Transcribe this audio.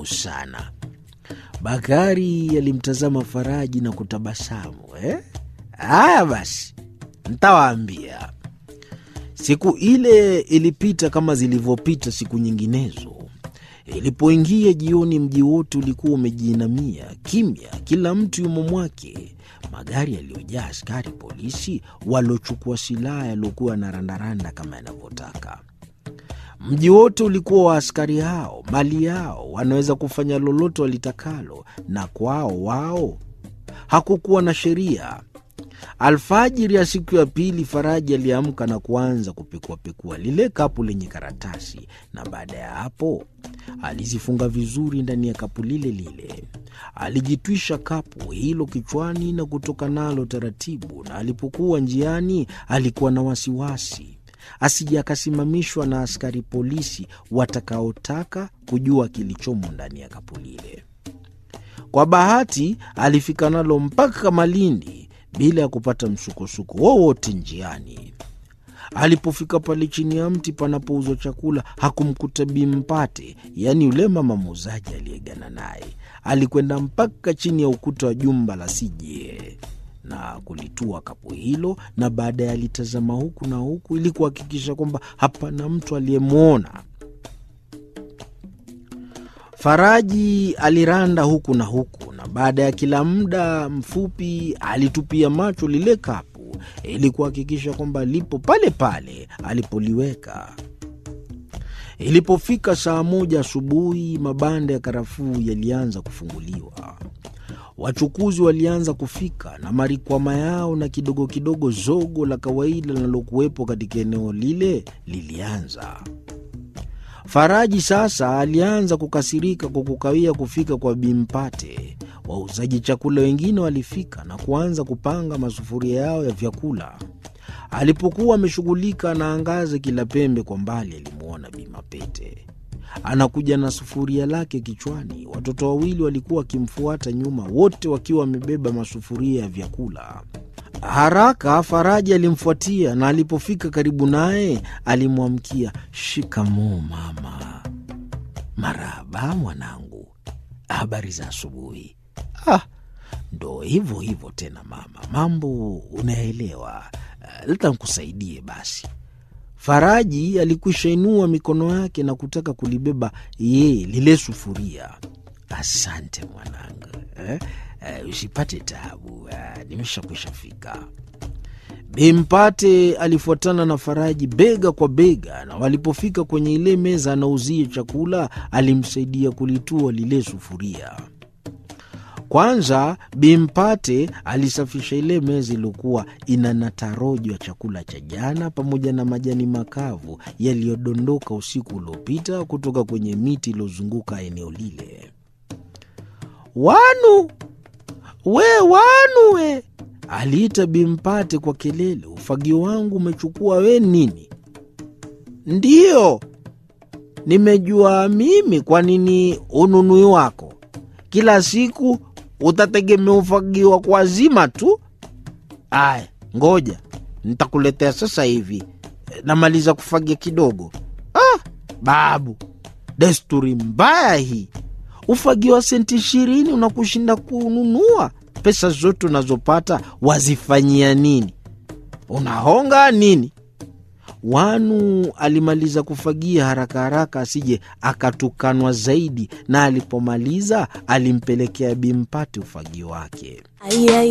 sana. Bakari alimtazama Faraji na kutabasamu. Eh, haya basi, ntawaambia. Siku ile ilipita kama zilivyopita siku nyinginezo. Ilipoingia jioni, mji wote ulikuwa umejiinamia kimya, kila mtu yumo mwake. Magari yaliyojaa askari polisi waliochukua silaha yaliokuwa na randaranda kama yanavyotaka. Mji wote ulikuwa wa askari hao, mali yao, wanaweza kufanya lolote walitakalo, na kwao wao hakukuwa na sheria. Alfajiri ya siku ya pili, Faraji aliamka na kuanza kupekuapekua lile kapu lenye karatasi, na baada ya hapo alizifunga vizuri ndani ya kapu lile lile. Alijitwisha kapu hilo kichwani na kutoka nalo taratibu, na alipokuwa njiani alikuwa na wasiwasi asije akasimamishwa na askari polisi watakaotaka kujua kilichomo ndani ya kapu lile. Kwa bahati alifika nalo mpaka Malindi bila ya kupata msukosuko wowote njiani. Alipofika pale chini ya mti panapouzwa chakula hakumkuta Bimpate, yaani yule mama muuzaji aliyegana naye. Alikwenda mpaka chini ya ukuta wa jumba la CJA na kulitua kapu hilo, na baadaye alitazama huku na huku ili kuhakikisha kwamba hapana mtu aliyemwona. Faraji aliranda huku na huku, na baada ya kila muda mfupi alitupia macho lile kapu ili kuhakikisha kwamba lipo pale pale alipoliweka. Ilipofika saa moja asubuhi, mabanda ya karafuu yalianza kufunguliwa. Wachukuzi walianza kufika na marikwama yao, na kidogo kidogo zogo la kawaida linalokuwepo katika eneo lile lilianza. Faraji sasa alianza kukasirika kwa kukawia kufika kwa Bimpate. Wauzaji chakula wengine walifika na kuanza kupanga masufuria yao ya vyakula. Alipokuwa ameshughulika anaangaza kila pembe, kwa mbali alimwona Bimapete anakuja na sufuria lake kichwani. Watoto wawili walikuwa wakimfuata nyuma, wote wakiwa wamebeba masufuria ya vyakula. Haraka Faraji alimfuatia na alipofika karibu naye alimwamkia, shikamoo mama. Marahaba mwanangu, habari za asubuhi. Ah, ndo hivyo hivyo tena mama, mambo unaelewa. Leta nkusaidie basi. Faraji alikwisha inua mikono yake na kutaka kulibeba yeye lile sufuria. Asante mwanangu, eh? Eh, usipate taabu, eh, nimeshakwisha fika. Bimpate alifuatana na Faraji bega kwa bega, na walipofika kwenye ile meza anauzia chakula, alimsaidia kulitua lile sufuria. Kwanza Bimpate alisafisha ile meza iliyokuwa ina natarojo ya chakula cha jana pamoja na majani makavu yaliyodondoka usiku uliopita kutoka kwenye miti iliyozunguka eneo lile. Wanu we, wanu we, aliita Bimpate kwa kelele, ufagio wangu umechukua we nini? Ndiyo, nimejua mimi. Kwa nini ununui wako kila siku utategemea ufagiwa kwa zima tu? Aya, ngoja nitakuletea sasa hivi, namaliza kufagia kidogo. Ah, babu, desturi mbaya hii. Ufagio wa senti ishirini unakushinda kununua. Pesa zote unazopata wazifanyia nini? Unahonga nini? Wanu alimaliza kufagia haraka haraka asije akatukanwa zaidi, na alipomaliza alimpelekea Bimpate ufagio wake.